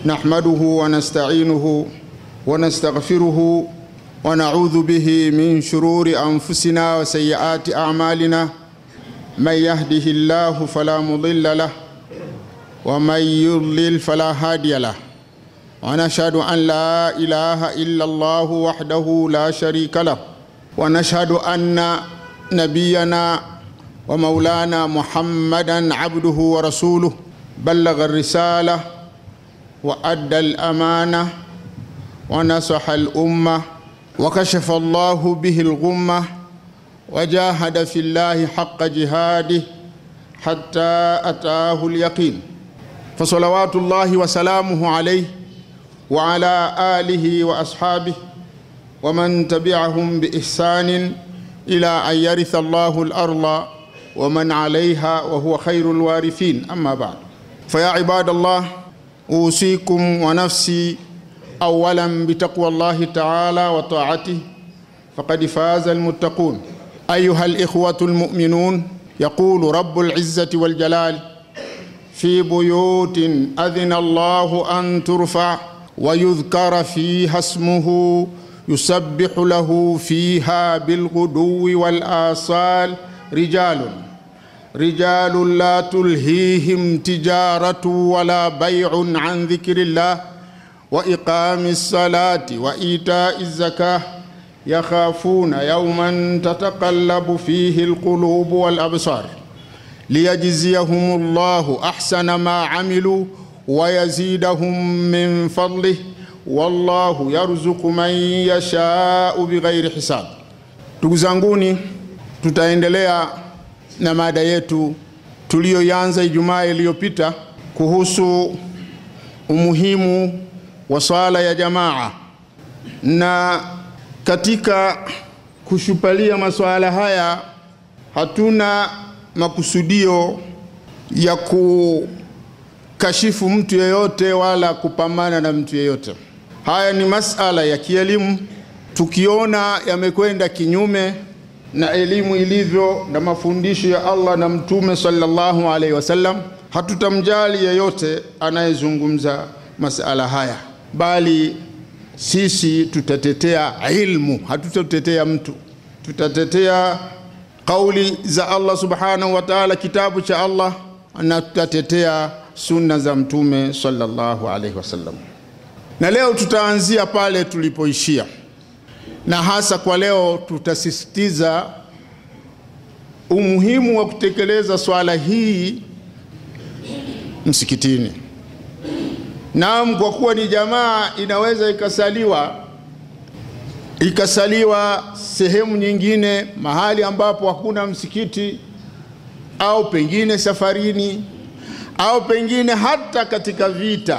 نحمده ونستعينه ونستغفره ونعوذ به من شرور أنفسنا وسيئات أعمالنا من يهده الله فلا مضل له ومن يضلل فلا هادي له ونشهد أن لا إله إلا الله وحده لا شريك له ونشهد أن نبينا ومولانا محمدا عبده ورسوله بلغ الرسالة وأدى الأمانة ونصح الأمة وكشف الله به الغمة وجاهد في الله حق جهاده حتى أتاه اليقين فصلوات الله وسلامه عليه وعلى آله وأصحابه ومن تبعهم بإحسان إلى أن يرث الله الأرض ومن عليها وهو خير الوارثين أما بعد فيا عباد الله أوصيكم ونفسي أولا بتقوى الله تعالى وطاعته فقد فاز المتقون أيها الإخوة المؤمنون يقول رب العزة والجلال في بيوت أذن الله أن ترفع ويذكر فيها اسمه يسبح له فيها بالغدو والآصال رجال رجال لا تلهيهم تجارة ولا بيع عن ذكر الله وإقام الصلاة وإيتاء الزكاة يخافون يوما تتقلب فيه القلوب والأبصار ليجزيهم الله أحسن ما عملوا ويزيدهم من فضله wallahu yarzuku man yashau bighairi hisab. Ndugu zanguni, tutaendelea na mada yetu tuliyoanza Ijumaa iliyopita kuhusu umuhimu wa swala ya jamaa, na katika kushupalia masuala haya hatuna makusudio ya kukashifu mtu yeyote wala kupambana na mtu yeyote. Haya ni masala ya kielimu. Tukiona yamekwenda kinyume na elimu ilivyo na mafundisho ya Allah na Mtume sallallahu alaihi wasallam, hatutamjali yeyote anayezungumza masala haya, bali sisi tutatetea ilmu, hatutatetea mtu. Tutatetea kauli za Allah subhanahu wa ta'ala, kitabu cha Allah, na tutatetea sunna za Mtume sallallahu alaihi wasallam na leo tutaanzia pale tulipoishia, na hasa kwa leo tutasisitiza umuhimu wa kutekeleza swala hii msikitini. Naam, kwa kuwa ni jamaa, inaweza ikasaliwa ikasaliwa sehemu nyingine, mahali ambapo hakuna msikiti, au pengine safarini, au pengine hata katika vita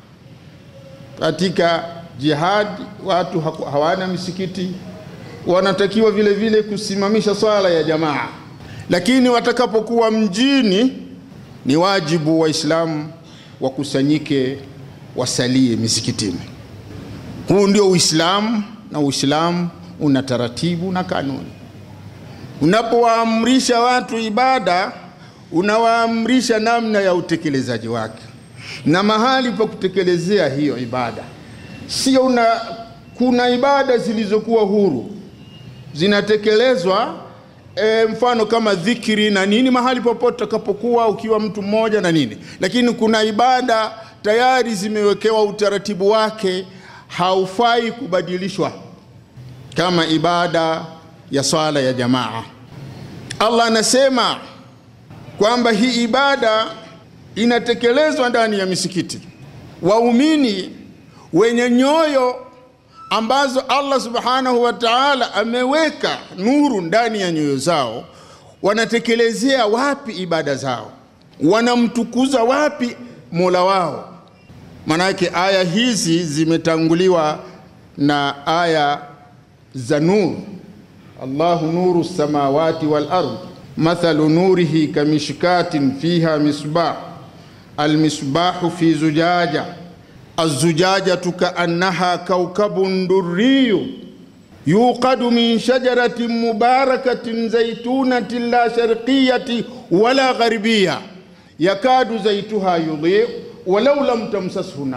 katika jihad watu hawana misikiti, wanatakiwa vile vile kusimamisha swala ya jamaa. Lakini watakapokuwa mjini, ni wajibu Waislamu wakusanyike, wasalie misikitini. Huu ndio Uislamu, na Uislamu una taratibu na kanuni. Unapowaamrisha watu ibada, unawaamrisha namna ya utekelezaji wake na mahali pa kutekelezea hiyo ibada. Sio una kuna ibada zilizokuwa huru zinatekelezwa e, mfano kama dhikiri na nini, mahali popote utakapokuwa ukiwa mtu mmoja na nini, lakini kuna ibada tayari zimewekewa utaratibu wake, haufai kubadilishwa, kama ibada ya swala ya jamaa. Allah anasema kwamba hii ibada inatekelezwa ndani ya misikiti. Waumini wenye nyoyo ambazo Allah subhanahu wa ta'ala ameweka nuru ndani ya nyoyo zao, wanatekelezea wapi ibada zao? Wanamtukuza wapi Mola wao? Manake aya hizi zimetanguliwa na aya za nuru. Allahu nuru samawati wal ardh mathalu nurihi kamishkatin fiha misbah almisbahu fi zujaja azujajatu kaannaha kaukabun durriyu yuqadu min shajaratin mubarakatin zaitunatin la sharqiyati wala gharbiya yakadu zaituha yudhi'u walau lam tamsashu nar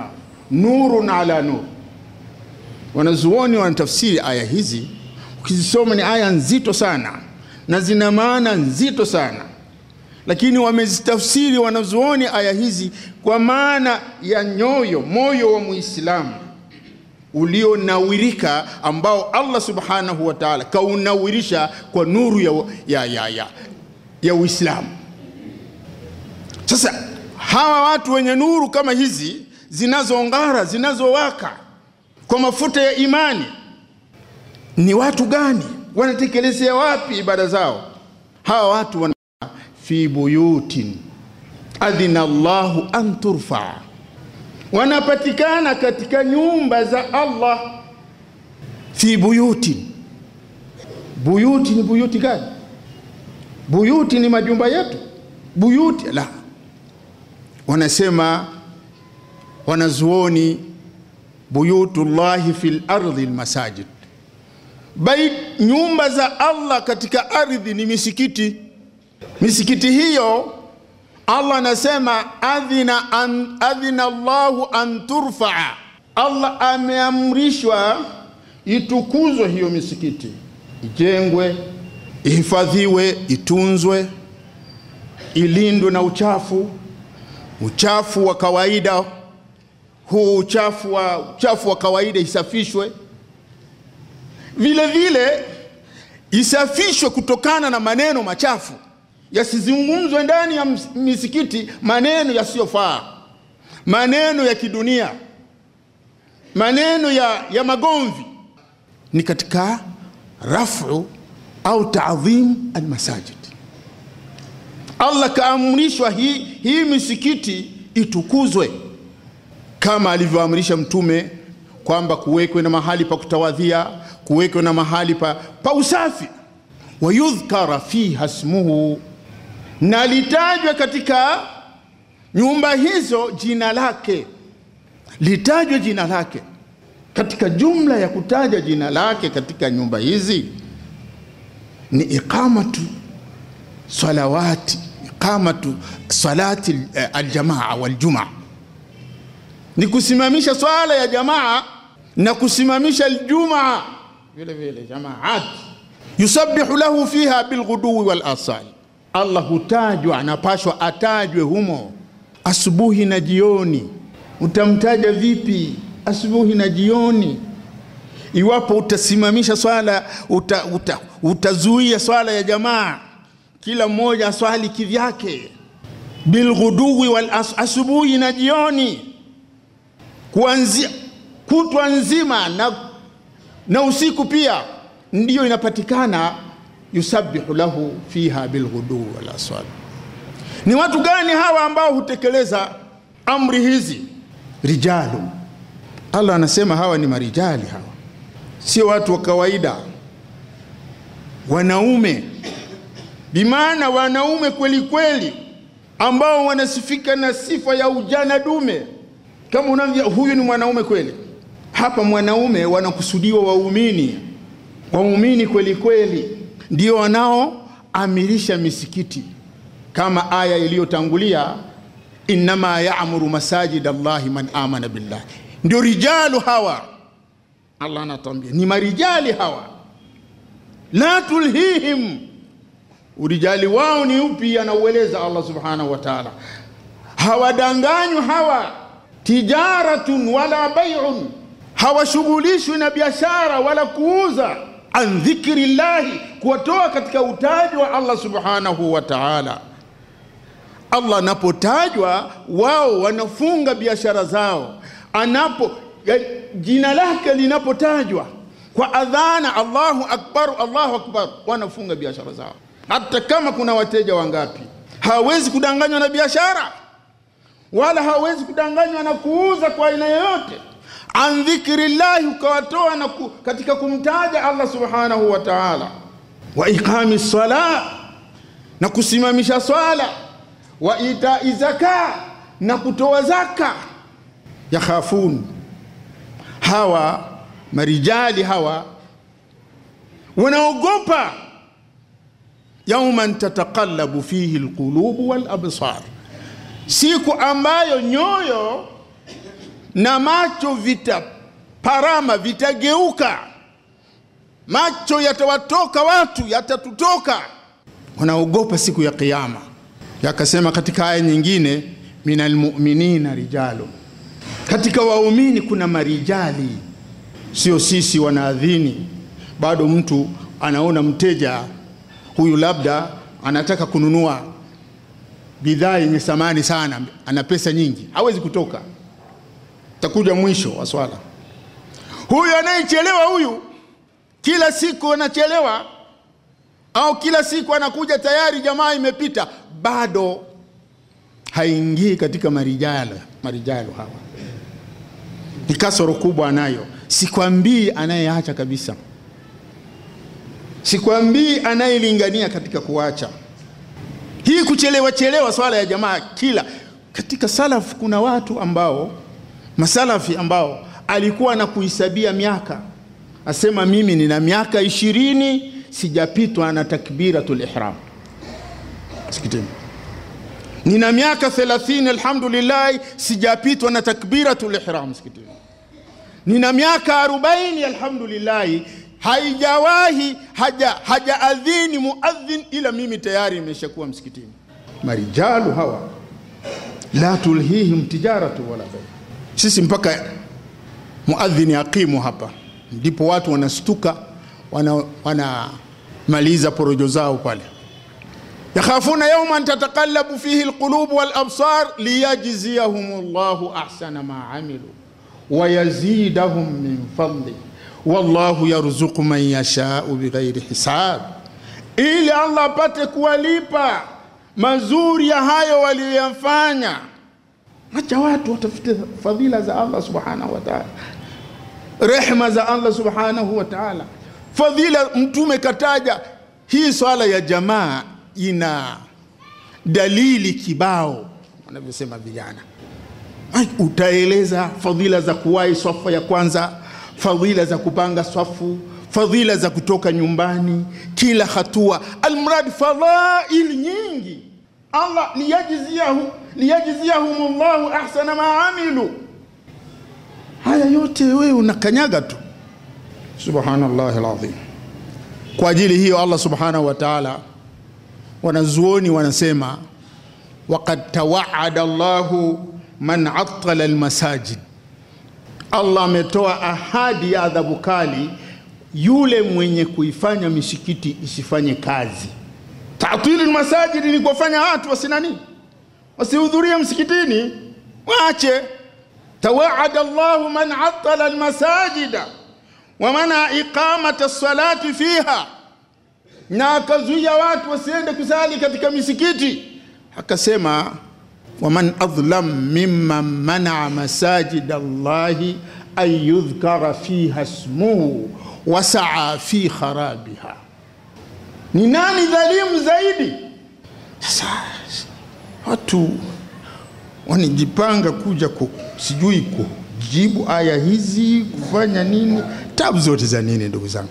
nurun ala nur. Wanazuoni wanatafsiri aya hizi, ukizisoma ni aya nzito sana na zina maana nzito sana, lakini wamezitafsiri wanazuoni aya hizi kwa maana ya nyoyo, moyo wa Muislamu ulionawirika ambao Allah subhanahu wa ta'ala kaunawirisha kwa nuru ya, ya, ya, ya, ya Uislamu. Sasa hawa watu wenye nuru kama hizi zinazong'ara zinazowaka kwa mafuta ya imani ni watu gani? Wanatekelezea wapi ibada zao? Hawa watu wana fi buyutin adhina Allahu an turfaa wanapatikana katika nyumba za Allah. Fi buyuti, buyuti ni buyuti gani? Buyuti ni majumba yetu, buyuti la. Wanasema wanazuoni, buyutullahi fil ardhi almasajid, bait, nyumba za Allah katika ardhi ni misikiti. Misikiti hiyo Allah anasema adhina, an, adhina Allahu an turfaa, Allah ameamrishwa itukuzwe hiyo misikiti, ijengwe, ihifadhiwe, itunzwe, ilindwe na uchafu, uchafu wa kawaida huu uchafu wa, uchafu wa kawaida isafishwe, vile vile isafishwe kutokana na maneno machafu yasizungumzwe ndani ya misikiti maneno yasiyofaa, maneno ya kidunia, maneno ya, ya magomvi. Ni katika rafu au taadhim almasajid. Allah kaamrishwa hii, hii misikiti itukuzwe kama alivyoamrisha Mtume kwamba kuwekwe na mahali pa kutawadhia, kuwekwe na mahali pa, pa usafi, wayudhkara fiha smuhu na litajwe katika nyumba hizo jina lake, litajwe jina lake. Katika jumla ya kutaja jina lake katika nyumba hizi ni iqamatu salawati, iqamatu salati aljamaa waljumaa, ni kusimamisha swala ya jamaa na kusimamisha aljumaa vile vile jamaat, yusabbihu lahu fiha bilghuduwi wal asali Allah hutajwa, anapashwa atajwe humo asubuhi na jioni. Utamtaja vipi asubuhi na jioni? Iwapo utasimamisha swala uta, uta, utazuia swala ya jamaa, kila mmoja aswali kivyake, bilghuduwi wal as, asubuhi na jioni, kuanzia kutwa nzima na, na usiku pia, ndiyo inapatikana yusabbihu lahu fiha bilghuduu wal aswal. Ni watu gani hawa ambao hutekeleza amri hizi? Rijalu, Allah anasema hawa ni marijali, hawa sio watu wa kawaida, wanaume, bimaana wanaume kweli kweli, ambao wanasifika na sifa ya ujana dume. Kama unavyo, huyu ni mwanaume kweli. Hapa mwanaume wanakusudiwa waumini, waumini kweli kweli ndio wanaoamirisha misikiti kama aya iliyotangulia, innama yaamuru masajid Allahi man amana billah. Ndio rijalu hawa, Allah anatuambia ni marijali hawa, la tulhihim. Urijali wao ni upi? Anaueleza Allah subhanahu wa ta'ala, hawadanganywa hawa, tijaratun wala bai'un, hawashughulishwi na biashara wala kuuza an dhikri llahi, kuwatoa katika utaji wa Allah subhanahu wa ta'ala. Allah anapotajwa wao wanafunga biashara zao, anapo ya, jina lake linapotajwa kwa adhana Allahu akbar, Allahu akbar, wanafunga biashara zao, hata kama kuna wateja wangapi. Hawawezi kudanganywa na biashara wala hawawezi kudanganywa na kuuza kwa aina yoyote an dhikri llahi, ukawatoa na ku, katika kumtaja Allah subhanahu wa ta'ala, wa iqami sala, na kusimamisha swala, wa itai zaka, na kutoa zaka. Yakhafun, hawa marijali hawa wanaogopa yauman tataqallabu fihi alqulubu wal absar, siku ambayo nyoyo na macho vitaparama, vitageuka, macho yatawatoka watu, yatatutoka. Wanaogopa siku ya Kiyama. Yakasema katika aya nyingine, minal mu'minina rijalu, katika waumini kuna marijali, sio sisi wanaadhini. Bado mtu anaona mteja huyu labda anataka kununua bidhaa yenye thamani sana, ana pesa nyingi, hawezi kutoka, takuja mwisho wa swala. Huyu anayechelewa huyu, kila siku anachelewa, au kila siku anakuja tayari jamaa imepita, bado haingii katika marijalo. Marijalo hawa ni kasoro kubwa anayo. Sikwambii anayeacha kabisa, sikwambii anayelingania katika kuacha hii kuchelewa chelewa swala ya jamaa. Kila katika salaf kuna watu ambao masalafi ambao alikuwa na kuhisabia miaka, asema mimi nina miaka ishirini sijapitwa na takbiratul ihram msikitini, nina miaka thelathini alhamdulillah sijapitwa na takbiratul ihram msikitini, nina miaka arobaini alhamdulillah haijawahi haja hajaadhini muadhin ila mimi tayari nimeshakuwa msikitini. Marijalu hawa la tulhihim tijaratu wala bay. Sisi mpaka muadhini aqimu hapa ndipo watu wanastuka, wanamaliza wana porojo zao pale. yakhafuna yawman tataqallabu fihi alqulub wal absar liyajziyahum llahu ahsana ma amilu wa yazidahum min fadli wallahu yarzuqu man yashau bighairi hisab, ili Allah apate kuwalipa mazuri ya hayo waliyoyafanya. Acha watu watafute fadhila za Allah subhanahu wa ta'ala, rehma za Allah subhanahu wa ta'ala, fadhila. Mtume kataja hii swala ya jamaa ina dalili kibao, wanavyosema vijana. Utaeleza fadhila za kuwahi swafa ya kwanza fadhila za kupanga swafu, fadhila za kutoka nyumbani, kila hatua, almradi fadhail nyingi. Allah liyajziyahu liyajziyahum llahu ahsana ma amilu. Haya yote wewe unakanyaga tu, subhanallahi alazim. Kwa ajili hiyo Allah subhanahu wa ta'ala, wanazuoni wanasema waqad tawaada Allahu man attala almasajid Allah ametoa ahadi ya adhabu kali yule mwenye kuifanya misikiti isifanye kazi. Tatili masajidi ni kuwafanya watu wasinani, wasihudhurie msikitini, waache. Tawaada Allahu man attala almasajida wa mana iqamata salati fiha, na akazuia watu wasiende kusali katika misikiti, akasema waman adlam mimman manaa masajid Allahi an yudhkara fiha ismuhu wasaa fi kharabiha, ni nani dhalimu zaidi? Sasa watu wanajipanga kuja ku, sijui kujibu aya hizi kufanya nini, tabu zote za nini? Ndugu zangu,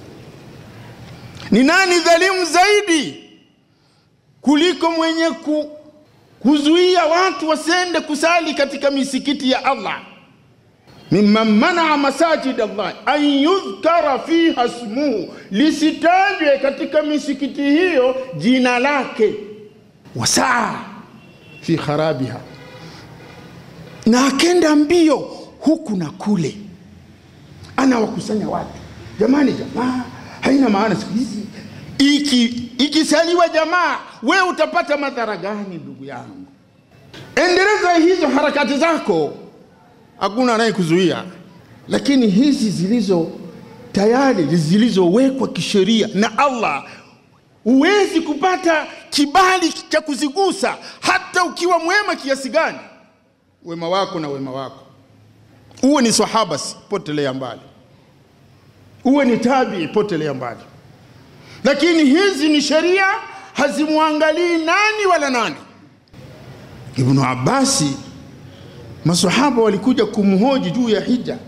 ni nani dhalimu zaidi kuliko mwenye ku kuzuia watu wasiende kusali katika misikiti ya Allah. mimman manaa masajid Allah an yudhkara fiha smuhu, lisitajwe katika misikiti hiyo jina lake, wasaa fi kharabiha, na akenda mbio huku na kule, anawakusanya watu. Jamani, jamaa haina maana siku hizi iki ikisaliwa jamaa, we utapata madhara gani? Ndugu yangu, endeleza hizo harakati zako, hakuna anayekuzuia. Lakini hizi zilizo tayari zilizowekwa kisheria na Allah, huwezi kupata kibali cha kuzigusa, hata ukiwa mwema kiasi gani. Wema wako na wema wako, uwe ni sahaba, potelea mbali, uwe ni tabii, potelea mbali lakini hizi ni sheria, hazimwangalii nani wala nani. Ibnu Abbasi, masahaba walikuja kumhoji juu ya hija,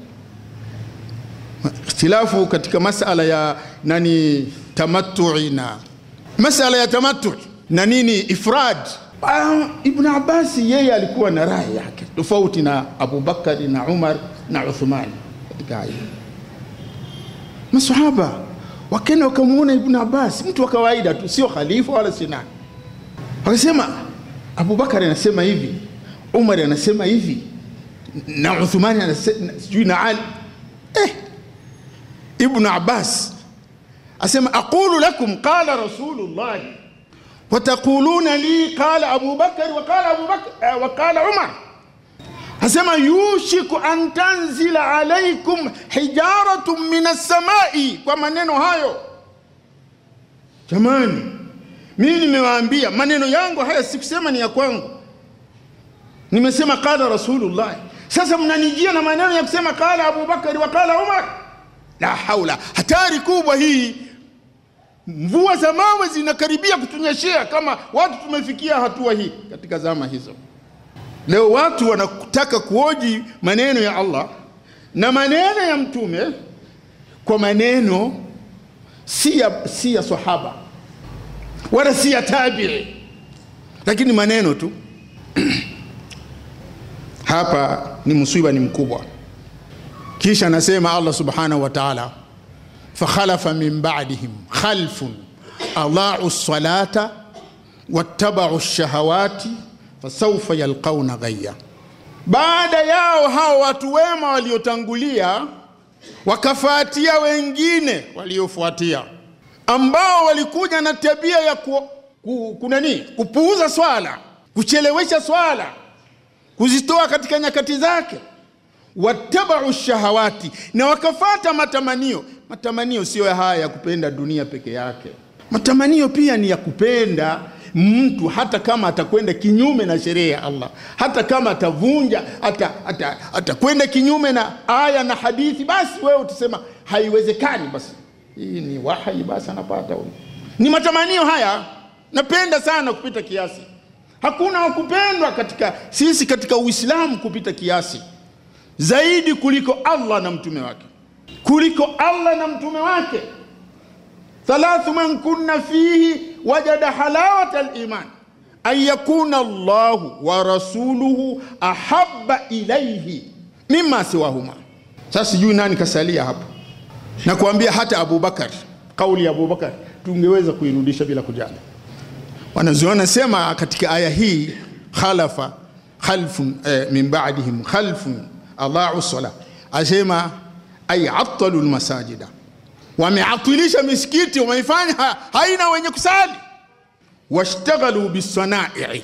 ikhtilafu katika masala ya nani tamatui na masala ya tamatui na nini ifrad. Ah, Ibn Abbas yeye alikuwa na rai yake tofauti na Abubakari na Umar na Uthmani katika haya. Masahaba wakenda wakamuona Ibn Abbas, mtu wa kawaida tu, sio khalifa wala si nani, wakasema Abubakari anasema hivi, Umar anasema hivi na Uthmani anasema sijui na Ali eh. Ibn Abbas asema aqulu lakum qala rasulullah wataquluna li qala Abu Bakar wa qala Abu Bakar eh, wa qala Umar asema yushiku an tanzila alaikum hijaratun min as-samai, kwa maneno hayo. Jamani, mimi nimewaambia maneno yangu haya, sikusema ni ya kwangu, nimesema qala rasulullah. Sasa mnanijia na maneno ya kusema qala Abu Bakari wa qala Umar. La haula, hatari kubwa hii. Mvua za mawe zinakaribia kutunyeshea kama watu tumefikia hatua hii katika zama hizo. Leo watu wanataka kuoji maneno ya Allah na maneno ya mtume kwa maneno si ya, si ya sahaba wala si ya tabii, lakini maneno tu. Hapa ni msiba, ni mkubwa. Kisha anasema Allah subhanahu wa ta'ala, fakhalafa min ba'dihim khalfun adaa'u salata wattaba'u shahawati fasaufa yalqauna ghayya, baada yao hao watu wema waliotangulia wakafuatia wengine waliofuatia, ambao walikuja na tabia ya ku, ku, kunani kupuuza swala, kuchelewesha swala, kuzitoa katika nyakati zake. Wattabau shahawati, na wakafata matamanio. Matamanio siyo ya haya ya kupenda dunia peke yake, matamanio pia ni ya kupenda mtu hata kama atakwenda kinyume na sheria ya Allah, hata kama atavunja atakwenda kinyume na aya na hadithi, basi wewe utasema haiwezekani, basi hii ni wahi, basi anapata huyu. Ni matamanio haya, napenda sana kupita kiasi. Hakuna wakupendwa katika sisi katika Uislamu kupita kiasi zaidi kuliko Allah na mtume wake, kuliko Allah na mtume wake thalathu man kunna fihi wajada halawata liman an yakuna Allahu wa rasuluhu ahabba ilaihi mima siwahuma. Sasa sijui nani kasalia hapo, na kuambia hata Abubakar, kauli ya Abubakar tungeweza kuirudisha bila kujali. Wanaziona sema katika aya hii khalafa khalfun eh, min ba'dihim khalfun adaa'u sala, asema ay attalu lmasajida wameatilisha misikiti, wameifanya haina wenye kusali. Washtaghalu bisanai,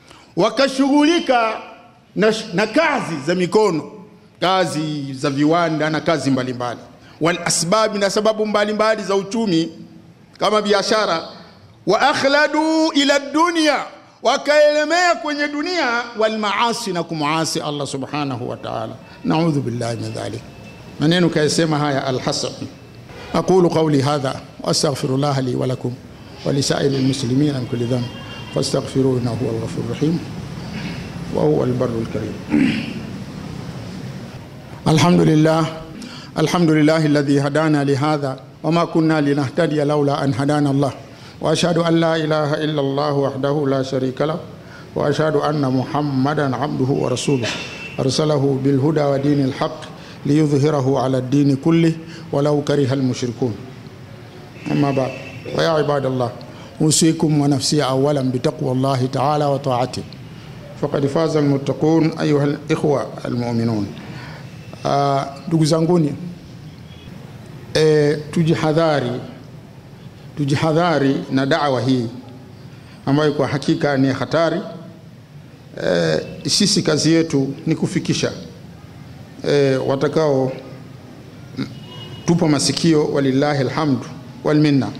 wakashughulika na, na kazi za mikono, kazi za viwanda na kazi mbalimbali. Wal asbabi, na sababu mbalimbali za uchumi kama biashara. Wa akhladu ila dunya, wakaelemea kwenye dunia. Wal maasi, na kumuasi Allah subhanahu wa ta'ala. Naudhu billahi min dhalik. Maneno kayasema haya Alhasan أقول قولي هذا وأستغفر الله لي ولكم ولسائر المسلمين من كل ذنب فاستغفروه إنه هو الغفور الرحيم وهو البر الكريم الحمد لله الحمد لله الذي هدانا لهذا وما كنا لنهتدي لولا أن هدانا الله وأشهد أن لا إله إلا الله وحده لا شريك له وأشهد أن محمدا عبده ورسوله أرسله بالهدى ودين الحق ليظهره على الدين كله ولو كره المشركون أما بعد فيا عباد الله أوصيكم ونفسي أولا بتقوى الله تعالى وطاعته فقد فاز المتقون أيها الإخوة المؤمنون ndugu uh, zanguni e, tujihadhari tujihadhari na dawa hii ambayo kwa hakika ni hatari e, sisi kazi yetu ni kufikisha e, watakao tupo masikio, walillahi alhamdu walminna,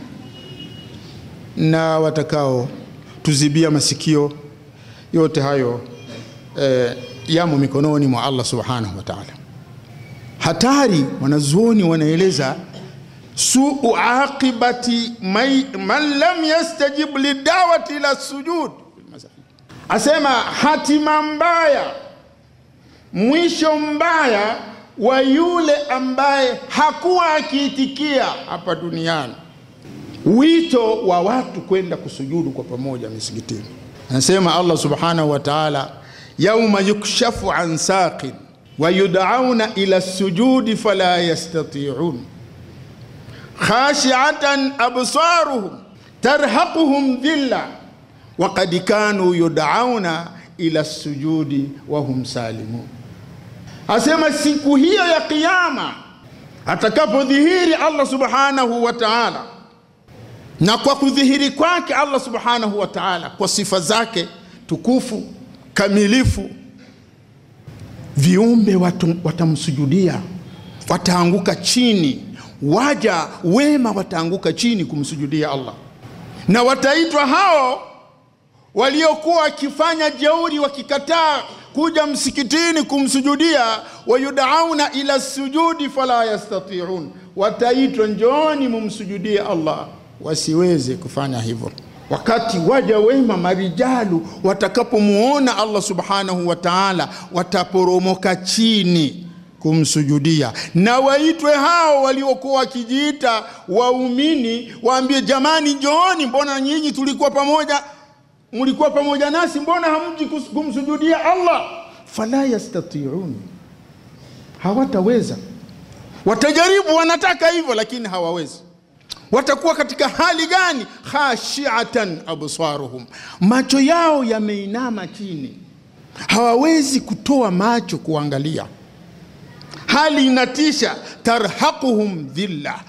na watakao tuzibia masikio, yote hayo e, yamo mikononi mwa Allah subhanahu wa ta'ala. Hatari, wanazuoni wanaeleza suu aqibati man lam yastajib lidawati ila sujud, asema hatima mbaya mwisho mbaya wa yule ambaye hakuwa akiitikia hapa duniani wito wa watu kwenda kusujudu kwa pamoja misikitini. Anasema Allah subhanahu wa ta'ala, yauma yukshafu an saqin wa yud'auna ila sujudi fala yastati'un khashi'atan absaruhum tarhaquhum dhilla wa qad kanu yud'auna ila sujudi wa hum salimun. Asema siku hiyo ya Kiyama atakapodhihiri Allah subhanahu wa ta'ala, na kwa kudhihiri kwake Allah subhanahu wa ta'ala kwa sifa zake tukufu kamilifu, viumbe watu, watamsujudia, wataanguka chini, waja wema wataanguka chini kumsujudia Allah, na wataitwa hao waliokuwa wakifanya jeuri wakikataa kuja msikitini kumsujudia, wayudauna ila sujudi fala yastatiun, wataitwa njooni mumsujudie Allah, wasiweze kufanya hivyo. Wakati waja wema marijalu watakapomuona Allah subhanahu wa ta'ala, wataporomoka chini kumsujudia, na waitwe hao waliokuwa wakijiita waumini, waambie jamani, njooni, mbona nyinyi tulikuwa pamoja mlikuwa pamoja nasi, mbona hamji kumsujudia Allah? Fala yastatiun, hawataweza. Watajaribu, wanataka hivyo, lakini hawawezi. Watakuwa katika hali gani? khashiatan absaruhum, macho yao yameinama chini, hawawezi kutoa macho kuangalia. Hali inatisha. tarhaquhum dhilla,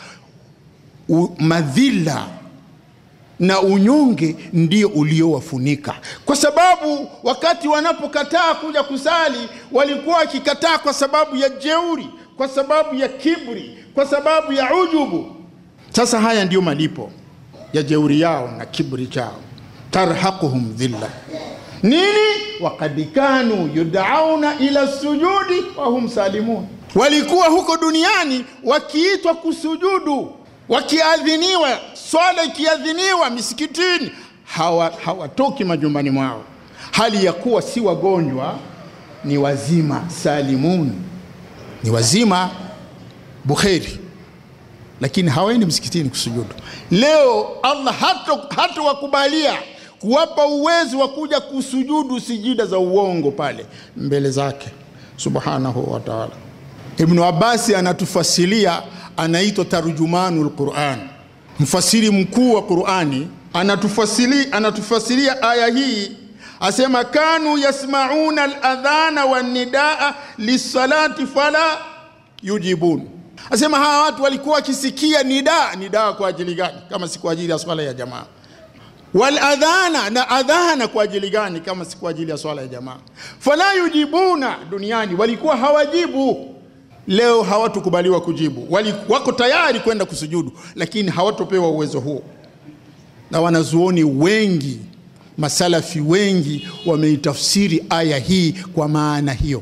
madhila na unyonge ndio uliowafunika, kwa sababu wakati wanapokataa kuja kusali walikuwa wakikataa kwa sababu ya jeuri, kwa sababu ya kibri, kwa sababu ya ujubu. Sasa haya ndiyo malipo ya jeuri yao na kibri chao. tarhaquhum dhilla nini? wakad kanu yudauna ila sujudi wa hum salimun, walikuwa huko duniani wakiitwa kusujudu wakiadhiniwa swala ikiadhiniwa misikitini hawatoki hawa majumbani mwao, hali ya kuwa si wagonjwa, ni wazima salimun, ni wazima bukheri, lakini hawaendi msikitini kusujudu. Leo Allah hata wakubalia kuwapa uwezo wa kuja kusujudu sijida za uongo pale mbele zake subhanahu wa ta'ala. Ibnu Abasi anatufasilia anaitwa tarjumanul Quran, mfasiri mkuu wa Qurani. Anatufasili, anatufasiria aya hii asema, kanu yasmauna aladhana wanidaa lisalati fala yujibun. Asema hawa watu walikuwa wakisikia nidaa. Nidaa kwa ajili gani kama si kwa ajili ya swala ya jamaa? Waladhana, na adhana kwa ajili gani kama si kwa ajili ya swala ya jamaa? Fala yujibuna, duniani walikuwa hawajibu Leo hawatukubaliwa kujibu, wali wako tayari kwenda kusujudu, lakini hawatopewa uwezo huo. Na wanazuoni wengi, masalafi wengi wameitafsiri aya hii kwa maana hiyo,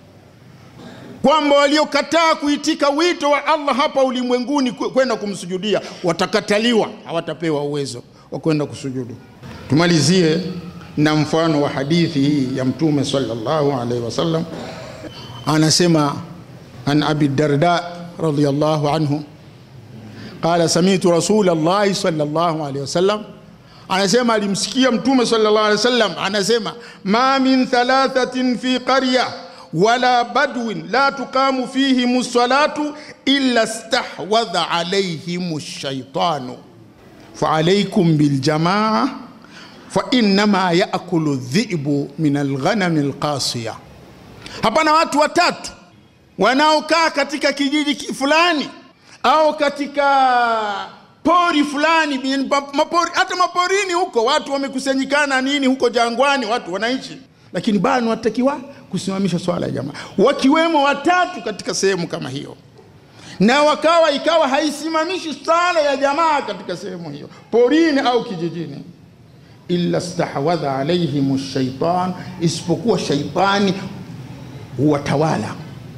kwamba waliokataa kuitika wito wa Allah hapa ulimwenguni kwenda kumsujudia watakataliwa, hawatapewa uwezo wa kwenda kusujudu. Tumalizie na mfano wa hadithi hii ya Mtume sallallahu alaihi wasallam, anasema an abi darda radhiyallahu anhu qala samitu rasul llahi sallallahu alaihi wasallam, anasema alimsikia Mtume sallallahu alaihi wasallam anasema ma min thalathatin fi qarya wala badwin la tuqamu fihim salatu illa stahwadha alaihim shaitanu faalaikum biljamaa fa innama yaakulu dhi'bu min alghanami alqasiya. Hapana watu watatu wanaokaa katika kijiji fulani au katika pori fulani, mapori, hata maporini huko watu wamekusanyikana nini huko jangwani, watu wanaishi, lakini bado watakiwa kusimamisha swala ya jamaa, wakiwemo watatu katika sehemu kama hiyo, na wakawa ikawa haisimamishi swala ya jamaa katika sehemu hiyo, porini au kijijini, illa stahwadha alaihim shaitan, isipokuwa shaitani huwatawala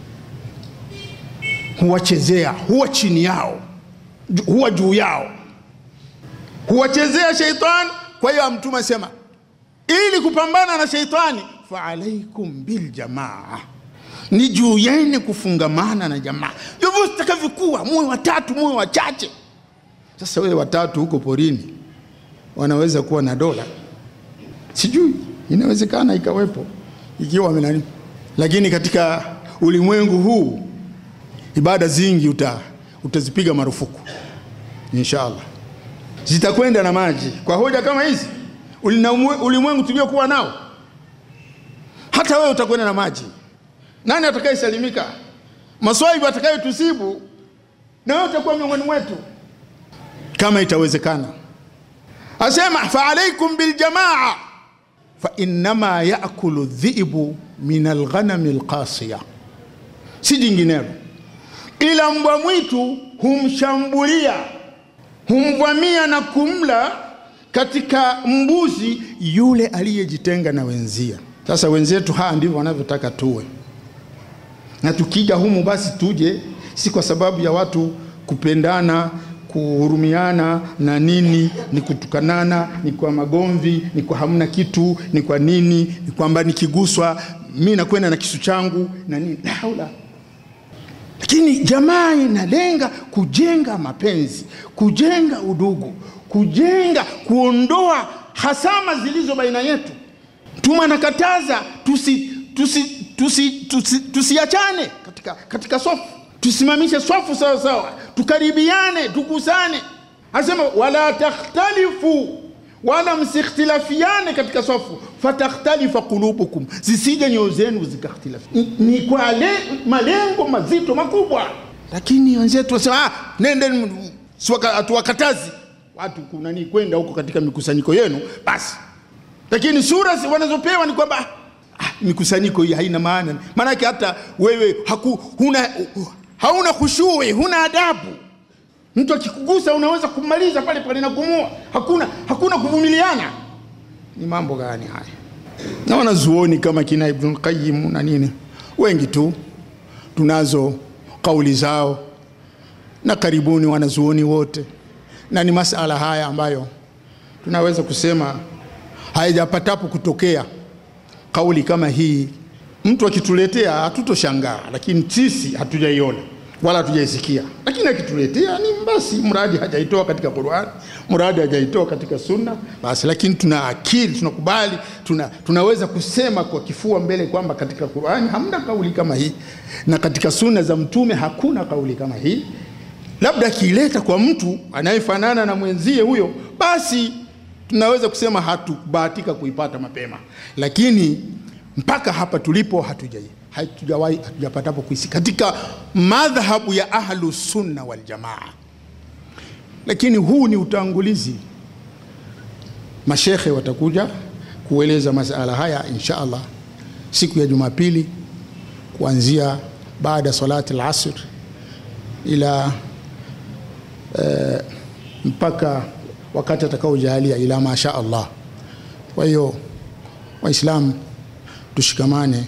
huwachezea huwa chini yao, huwa juu yao, huwachezea sheitani. Kwa hiyo Mtume asema ili kupambana na sheitani, fa alaikum biljamaa, ni juu yenu kufungamana na jamaa, vyovyote vitakavyokuwa, muwe watatu, muwe wachache. Sasa wewe watatu huko porini wanaweza kuwa na dola, sijui, inawezekana ikawepo ikiwa amenani, lakini katika ulimwengu huu ibada zingi uta, utazipiga marufuku inshallah, zitakwenda na maji kwa hoja kama hizi. Ulimwengu tuliokuwa nao, hata wewe utakwenda na maji. Nani atakayesalimika? Maswaibu atakayetusibu na wewe utakuwa miongoni mwetu, kama itawezekana. Asema fa alaikum biljamaa fa innama yakulu dhibu min alghanami alqasiya, si jinginelo, ila mbwa mwitu humshambulia humvamia na kumla katika mbuzi yule aliyejitenga na wenzia. Sasa wenzetu haa ndivyo wanavyotaka tuwe, na tukija humu basi tuje si kwa sababu ya watu kupendana kuhurumiana na nini, ni kutukanana, ni kwa magomvi, ni kwa hamna kitu, ni kwa nini, ni kwamba nikiguswa mi nakwenda na kisu changu na nini, la haula. Lakini jamaa inalenga kujenga mapenzi, kujenga udugu, kujenga kuondoa hasama zilizo baina yetu. Mtume anakataza tusi tusiachane tusi, tusi, tusi katika, katika swafu tusimamishe swafu sawa sawa, tukaribiane, tukusane. Anasema wala takhtalifu, wala msikhtilafiane katika swafu, fatakhtalifa qulubukum, zisije nyoyo zenu zikakhtilafi. Ni, ni kwa le, malengo mazito makubwa, lakini wenzetu wasema ah, nende hatuwakatazi watu kunani kwenda huko katika mikusanyiko yenu basi, lakini sura wanazopewa ni kwamba ah, mikusanyiko hii haina maana, maanake hata wewe haku, huna hauna khushui, huna adabu. Mtu akikugusa unaweza kumaliza pale pale na kumua, hakuna, hakuna kuvumiliana. Ni mambo gani haya? Na wanazuoni kama kina Ibn Qayyim na nini, wengi tu tunazo kauli zao, na karibuni wanazuoni wote, na ni masala haya ambayo tunaweza kusema hayajapatapo kutokea kauli kama hii mtu akituletea hatutoshangaa, lakini sisi hatujaiona wala hatujaisikia. Lakini akituletea ni basi, mradi hajaitoa katika Qur'an, mradi hajaitoa katika Sunna basi. Lakini tuna akili, tunakubali, tuna, tunaweza kusema kwa kifua mbele kwamba katika Qur'an hamna kauli kama hii na katika Sunna za Mtume hakuna kauli kama hii. Labda akiileta kwa mtu anayefanana na mwenzie huyo, basi tunaweza kusema hatubahatika kuipata mapema, lakini mpaka hapa tulipo hatujai hatujawahi hatujapatapo kuisi katika madhhabu ya ahlu sunna wal jamaa. Lakini huu ni utangulizi, mashekhe watakuja kueleza masala haya insha Allah siku ya Jumapili kuanzia baada salati al-asr ila e, mpaka wakati atakaojalia ila masha Allah. Kwa hiyo Waislamu tushikamane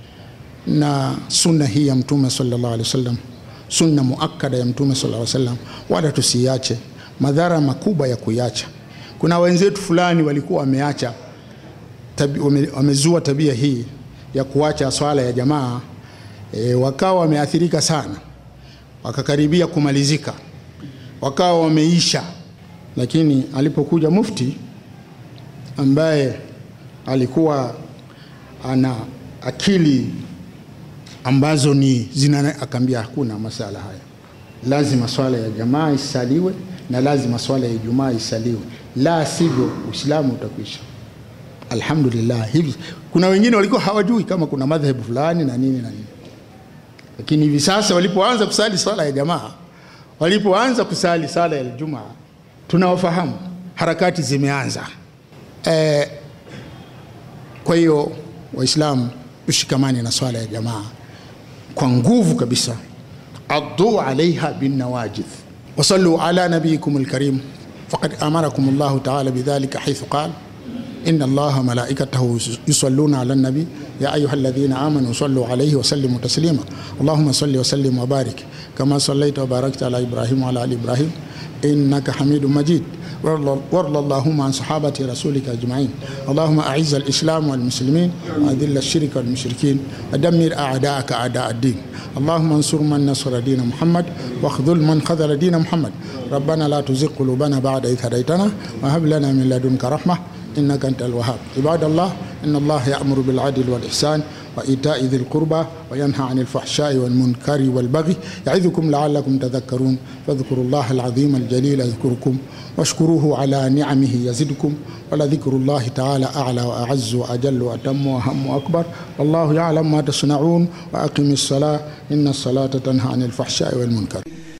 na sunna hii ya Mtume sallallahu alaihi wasallam, sunna muakkada ya Mtume sallallahu alaihi wasallam, wala tusiache. Madhara makubwa ya kuiacha, kuna wenzetu fulani walikuwa wameacha tabi, wame, wamezua tabia hii ya kuacha swala ya jamaa e, wakawa wameathirika sana, wakakaribia kumalizika, wakawa wameisha. Lakini alipokuja mufti ambaye alikuwa ana akili ambazo ni zina, akaambia hakuna masala haya, lazima swala ya jamaa isaliwe na lazima swala ya Ijumaa isaliwe, la sivyo Uislamu utakwisha. Alhamdulillah, hivi kuna wengine walikuwa hawajui kama kuna madhehebu fulani na nini na nini, lakini hivi sasa walipoanza kusali swala ya jamaa, walipoanza kusali sala ya Ijumaa, tunawafahamu harakati zimeanza. E, kwa hiyo Waislamu tushikamane na swala ya jamaa kwa nguvu kabisa, addu alaiha binnawajidh wasallu ala nabiyikum alkarim faqad amarakum Allahu taala bidhalika haithu qala inna Allaha malaikatahu yusalluna ala nabi ya ayuha alladhina amanu sallu alayhi wa sallimu taslima Allahumma salli wa sallim wa barik kama sallaita wa barakta ala Ibrahim wa ala ali Ibrahim innaka hamidun majid وارض اللهم عن صحابة رسولك أجمعين اللهم أعز الإسلام والمسلمين وأذل الشرك والمشركين ودمر أعداءك أعداء الدين اللهم انصر من نصر دين محمد واخذل من خذل دين محمد ربنا لا تزغ قلوبنا بعد إذ هديتنا وهب لنا من لدنك رحمة إنك أنت الوهاب عباد الله إن الله يأمر بالعدل والإحسان وإيتاء ذي القربى وينهى عن الفحشاء والمنكر والبغي يعظكم لعلكم تذكرون فاذكروا الله العظيم الجليل يذكركم واشكروه على نعمه يزدكم ولذكر الله تعالى أعلى وأعز وأجل وأتم وأهم وأكبر والله يعلم ما تصنعون وأقم الصلاة إن الصلاة تنهى عن الفحشاء والمنكر